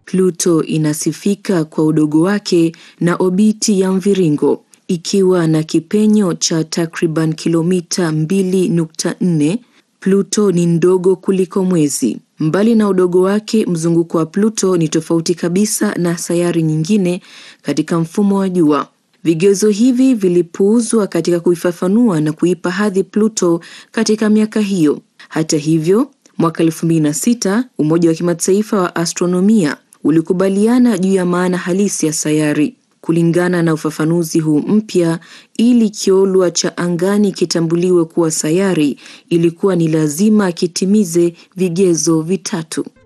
Pluto inasifika kwa udogo wake na obiti ya mviringo ikiwa na kipenyo cha takriban kilomita 2.4. Pluto ni ndogo kuliko Mwezi. Mbali na udogo wake, mzunguko wa Pluto ni tofauti kabisa na sayari nyingine katika mfumo wa Jua. Vigezo hivi vilipuuzwa katika kuifafanua na kuipa hadhi Pluto katika miaka hiyo. Hata hivyo, mwaka 2006 Umoja wa Kimataifa wa Astronomia ulikubaliana juu ya maana halisi ya sayari. Kulingana na ufafanuzi huu mpya, ili kiolwa cha angani kitambuliwe kuwa sayari, ilikuwa ni lazima kitimize vigezo vitatu.